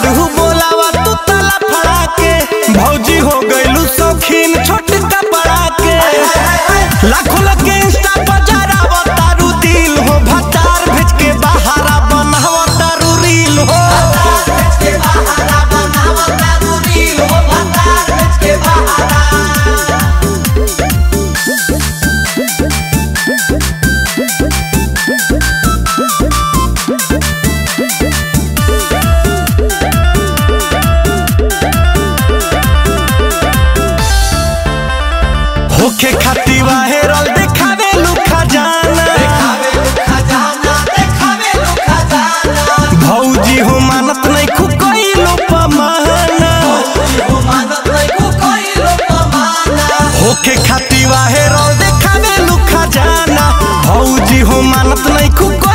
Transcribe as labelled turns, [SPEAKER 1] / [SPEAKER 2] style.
[SPEAKER 1] तू बोलावा तू ताला फड़ा के भौजी हो गइलू शौकीन छोट कपड़ा के लाखों लोग के इंस्टा पर जरावा तारू दिल हो भतार भेज के बहारा बनावा तारू रील हो होखे खाती वायरल देखावे लू खजाना भौजी हो मानत नहीं खुकइलो पमाना होखे खाती वायरल देखावे लू खजाना भौजी हो मानत नहीं खुक